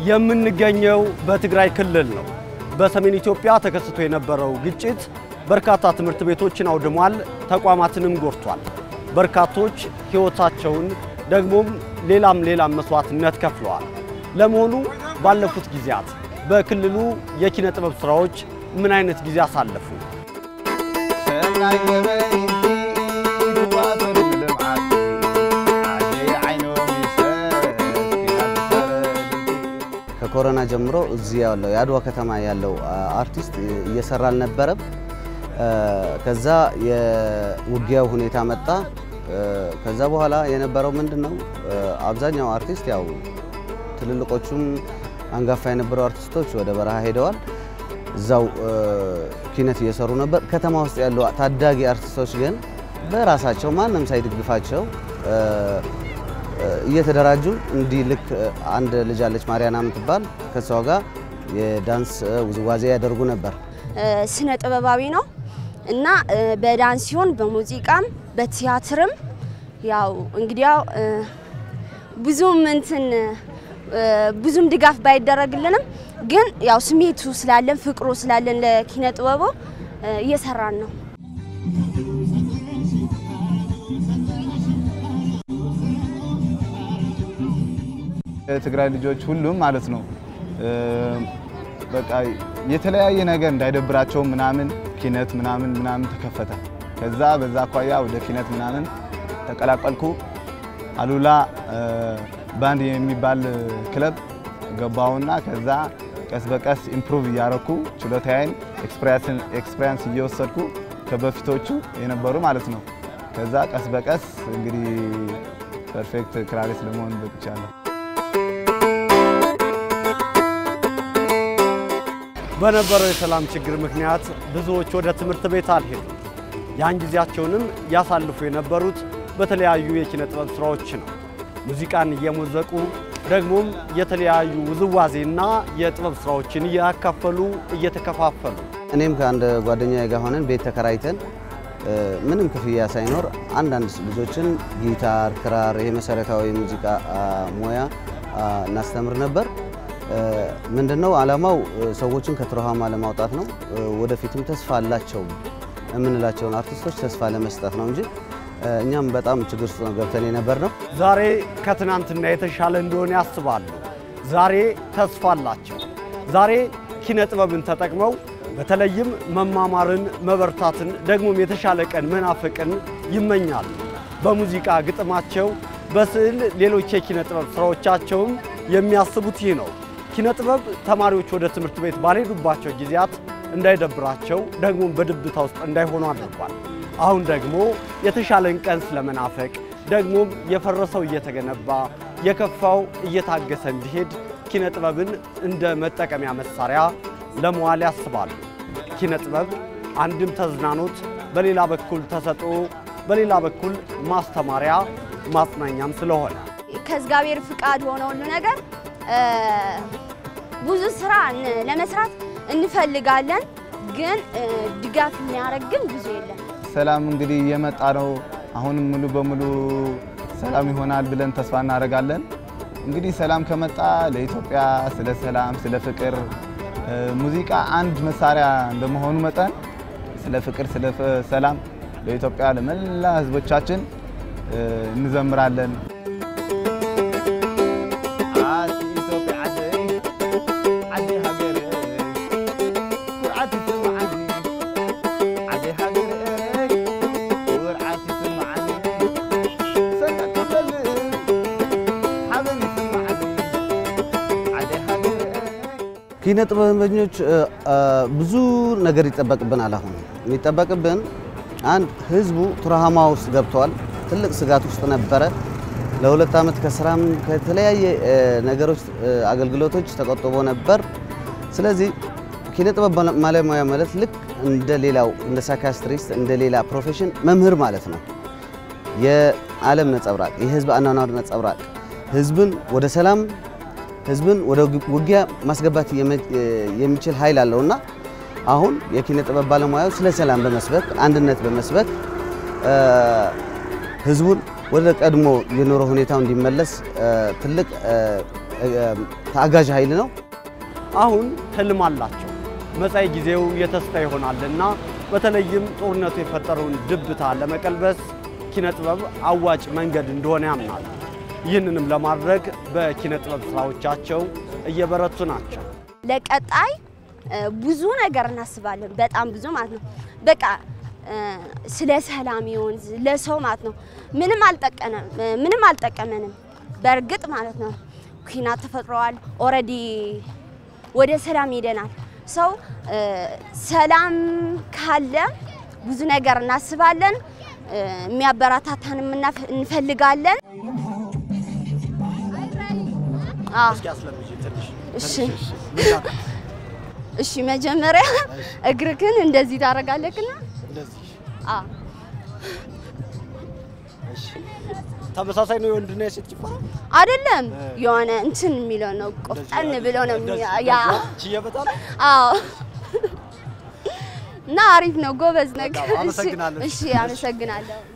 የምንገኘው በትግራይ ክልል ነው። በሰሜን ኢትዮጵያ ተከስቶ የነበረው ግጭት በርካታ ትምህርት ቤቶችን አውድሟል፣ ተቋማትንም ጎድቷል። በርካቶች ሕይወታቸውን ደግሞም ሌላም ሌላም መስዋዕትነት ከፍለዋል። ለመሆኑ ባለፉት ጊዜያት በክልሉ የኪነ ጥበብ ስራዎች ምን አይነት ጊዜ አሳለፉ? ከኮሮና ጀምሮ እዚህ ያለው የአድዋ ከተማ ያለው አርቲስት እየሰራ አልነበረም። ከዛ የውጊያው ሁኔታ መጣ። ከዛ በኋላ የነበረው ምንድን ነው? አብዛኛው አርቲስት ያው ትልልቆቹም አንጋፋ የነበሩ አርቲስቶች ወደ በረሃ ሄደዋል። እዛው ኪነት እየሰሩ ነበር። ከተማ ውስጥ ያሉ ታዳጊ አርቲስቶች ግን በራሳቸው ማንም ሳይደግፋቸው እየተደራጁ እንዲህ ልክ አንድ ልጅ አለች ማርያና የምትባል ከሷ ጋር የዳንስ ውዝዋዜ ያደርጉ ነበር። ስነ ጥበባዊ ነው እና በዳንስ ሲሆን በሙዚቃም በቲያትርም ያው እንግዲያው ብዙም እንትን ብዙም ድጋፍ ባይደረግልንም ግን ያው ስሜቱ ስላለን ፍቅሩ ስላለን ለኪነ ጥበቡ እየሰራን ነው። የትግራይ ልጆች ሁሉም ማለት ነው በቃ የተለያየ ነገር እንዳይደብራቸው ምናምን ኪነት ምናምን ምናምን ተከፈተ። ከዛ በዛ አኳያ ወደ ኪነት ምናምን ተቀላቀልኩ። አሉላ ባንድ የሚባል ክለብ ገባሁና ከዛ ቀስ በቀስ ኢምፕሩቭ እያረኩ ችሎታዬን ኤክስፔሪንስ እየወሰድኩ ከበፊቶቹ የነበሩ ማለት ነው። ከዛ ቀስ በቀስ እንግዲህ ፐርፌክት ክራሪስት ለመሆን በቅቻለሁ። በነበረው የሰላም ችግር ምክንያት ብዙዎች ወደ ትምህርት ቤት አልሄዱም። ያን ጊዜያቸውንም ያሳልፉ የነበሩት በተለያዩ የኪነ ጥበብ ስራዎች ነው። ሙዚቃን እየሞዘቁ ደግሞም የተለያዩ ውዝዋዜና የጥበብ ስራዎችን እያካፈሉ እየተከፋፈሉ እኔም ከአንድ ጓደኛዬ ጋር ሆነን ቤት ተከራይተን ምንም ክፍያ ሳይኖር አንዳንድ ልጆችን ጊታር፣ ክራር፣ ይሄ መሰረታዊ ሙዚቃ ሙያ እናስተምር ነበር። ምንድነው ዓላማው? ሰዎችን ከትሮሃማ ለማውጣት ነው። ወደፊትም ተስፋ አላቸው የምንላቸውን አርቲስቶች ተስፋ ለመስጠት ነው እንጂ እኛም በጣም ችግር ውስጥ ነው ገብተን የነበር ነው። ዛሬ ከትናንትና የተሻለ እንደሆነ ያስባሉ። ዛሬ ተስፋ አላቸው። ዛሬ ኪነ ጥበብን ተጠቅመው በተለይም መማማርን፣ መበርታትን ደግሞም የተሻለ ቀን መናፈቅን ይመኛሉ። በሙዚቃ ግጥማቸው፣ በስዕል ሌሎች የኪነ ጥበብ ስራዎቻቸውም የሚያስቡት ይህ ነው። ኪነ ጥበብ ተማሪዎች ወደ ትምህርት ቤት ባልሄዱባቸው ጊዜያት እንዳይደብራቸው ደግሞም በድብታ ውስጥ እንዳይሆኑ አድርጓል። አሁን ደግሞ የተሻለን ቀን ስለመናፈቅ ደግሞም የፈረሰው እየተገነባ የከፋው እየታገሰ እንዲሄድ ኪነ ጥበብን እንደ መጠቀሚያ መሳሪያ ለመዋል ያስባሉ። ኪነ ጥበብ አንድም ተዝናኖት፣ በሌላ በኩል ተሰጥኦ፣ በሌላ በኩል ማስተማሪያ ማጽናኛም ስለሆነ ከእግዚአብሔር ፍቃድ ሆነ ሁሉ ነገር ብዙ ስራ ለመስራት እንፈልጋለን፣ ግን ድጋፍ የሚያደርግ ግን ብዙ የለም። ሰላም እንግዲህ እየመጣ ነው። አሁንም ሙሉ በሙሉ ሰላም ይሆናል ብለን ተስፋ እናደርጋለን። እንግዲህ ሰላም ከመጣ ለኢትዮጵያ ስለ ሰላም፣ ስለ ፍቅር ሙዚቃ አንድ መሳሪያ እንደመሆኑ መጠን ስለ ፍቅር፣ ስለ ሰላም ለኢትዮጵያ ለመላ ሕዝቦቻችን እንዘምራለን። ኪነ ጥበበኞች ብዙ ነገር ይጠበቅብናል። አሁን የሚጠበቅብን አንድ ህዝቡ ቱራሃማ ውስጥ ገብተዋል። ትልቅ ስጋት ውስጥ ነበረ። ለሁለት ዓመት ከስራም ከተለያየ ነገሮች አገልግሎቶች ተቆጥቦ ነበር። ስለዚህ ኪነ ጥበብ ባለሙያ ማለት ልክ እንደ ሌላው እንደ ሳይካስትሪስት እንደ ሌላ ፕሮፌሽን መምህር ማለት ነው። የዓለም ነጸብራቅ፣ የህዝብ አኗኗር ነጸብራቅ፣ ህዝብን ወደ ሰላም ህዝብን ወደ ውጊያ ማስገባት የሚችል ኃይል አለውና አሁን የኪነ ጥበብ ባለሙያው ስለ ሰላም በመስበክ አንድነት በመስበክ ህዝቡን ወደ ቀድሞ የኑሮ ሁኔታው እንዲመለስ ትልቅ ታጋዥ ኃይል ነው። አሁን ህልም አላቸው። መጻኢ ጊዜው የተስፋ ይሆናልና በተለይም ጦርነቱ የፈጠረውን ድብታ ለመቀልበስ ኪነ ጥበብ አዋጭ መንገድ እንደሆነ ያምናል። ይህንንም ለማድረግ በኪነ ጥበብ ስራዎቻቸው እየበረቱ ናቸው። ለቀጣይ እ፣ ብዙ ነገር እናስባለን። በጣም ብዙ ማለት ነው። በቃ እ፣ ስለ ሰላም ይሆን ለሰው ማለት ነው። ምንም አልጠቀመም ምንም አልጠቀመንም። በእርግጥ ማለት ነው ኩናት ተፈጥረዋል። ኦልሬዲ ወደ ሰላም ሄደናል። ሰው እ፣ ሰላም ካለ ብዙ ነገር እናስባለን። እ፣ የሚያበረታታንም እናፍ- እንፈልጋለን። አዎ እስኪ አስለምጂ ትንሽ እሺ ትንሽ፣ እሺ። ምን ላድርግ? እሺ መጀመሪያ እግርክን እንደዚህ ታደርጋለህና እንደዚህ አ እሺ። ተመሳሳይ ነው የወንድና የሴት ጭፈራ? አይደለም የሆነ እንትን የሚለው ነው ቆፍጠን ብሎ ነው እንደዚህ፣ የሚያ- ያ እንደዚህ ችዬበታለሁ? አዎ እና አሪፍ ነው ጎበዝ ነገር በጣም አመሰግናለሁ። እሺ አመሰግናለሁ